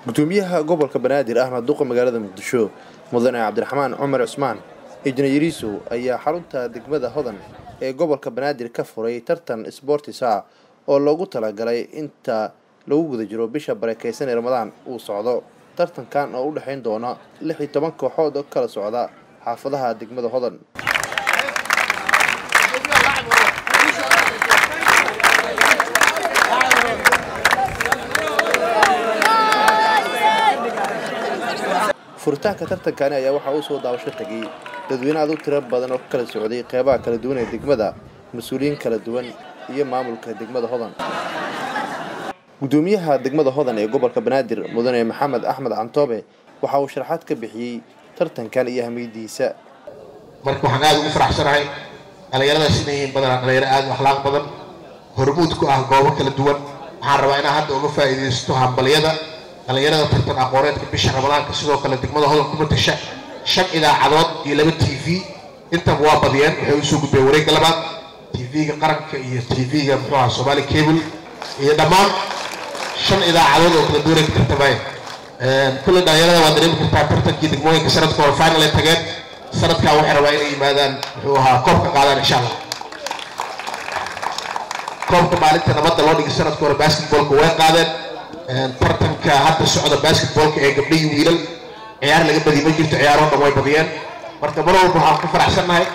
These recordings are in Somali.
gudoomiyaha gobolka banaadir ahna duqa magaalada muqdisho mudane cabdiraxmaan cumar cusmaan ijnayariisow ayaa xarunta degmada hodan ee gobolka banaadir ka furay tartan sbortisa oo loogu talagalay inta lagu guda jiro bisha barakeysan ee ramadaan uu socdo tartankan oo u dhexayn doona lix iyo toban kooxood oo kala socda xaafadaha degmada hodan furitaanka tartankani ayaa waxaa uu soo daawasho tegay dadweyne aad u tiro badan oo ka kala socday qeybaha kala duwan ee degmada mas-uuliyiin kala duwan iyo maamulka degmada hodan gudoomiyaha degmada hodan ee gobolka banaadir mudane maxamed axmed cantoobe waxa uu sharaxaad ka bixiyey tartankan iyo ahmiyadiisa marka waxaan aada ugu faraxsanahay dhallinyaradaas inay yihiin badanaa dhalinyaro aada u akhlaaq badan hormuud ku ah goobo kala duwan waxaan rabaa inaan hadda uga faa'iidaysto hambalyada dhallinyarada tartan aqooneedka bisha ramadaanka sidoo kale degmada hodan ku matasha shan idaacadood iyo laba t v intaba waa badiyeen waxay usoo gudbeen wareegga labaad t v-ga qaranka iyo t v-ga muxuu aha somaali cable iyo dhammaan shan idaacadood oo kala duwanay ka tartamaya kulley dhallinyarada waa dareemi kartaa tartankii degmooyinka sanadka hore final ay tageen sanadkaa waxay rabaa inay yimaadaan muxuu ahaa koobka qaadaan insha allah koobka maalinta nabadda loo dhigay sanadka hore basketballka way qaadeen tartanka hadda socda basketballka ee gabdhihii wiilal ciyaar laga badiy ma jirto ciyaaroo dhan way badiyeen marka mar walba waxaan ku faraxsannahay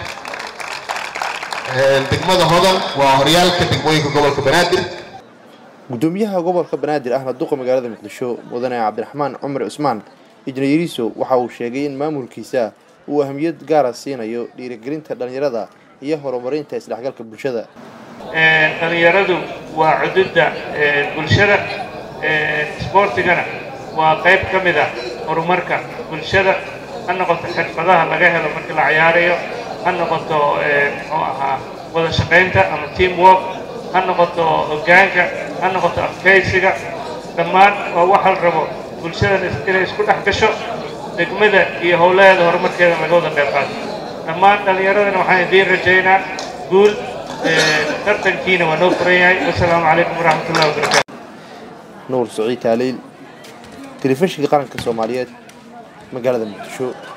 degmada hodan waa horyaalka degmooyinka gobolka banaadir gudoomiyaha gobolka banaadir ahna duqa magaalada muqdisho mudane cabdiraxmaan cumar cusmaan ijnayariisow waxa uu sheegay in maamulkiisa uu ahmiyad gaara siinayo dhiirigelinta dhallinyarada iyo horumarinta isdhexgalka bulshada dhallinyaradu waa cududda bulshada isboortigana waa qayb ka mid ah horumarka bulshada ha noqoto xirfadaha laga helo markii la ciyaarayo ha noqoto muxuu ahaa wada shaqaynta ama team work ha noqoto hoggaanka ha noqoto adkaysiga dhammaan waa waxa la rabo bulshadan inay isku dhex gasho degmada iyo howlaheeda horumarkeeda laga wada qayb qaato dhammaan dhallinyaradana waxaan idiin rajaynaa guul tartankiina waa noo furan yahay wasalaamu calaykum waraxmat ullahi wabarakatu nuur saciid taaliil telefishinka qaranka soomaaliyeed magaalada muqdisho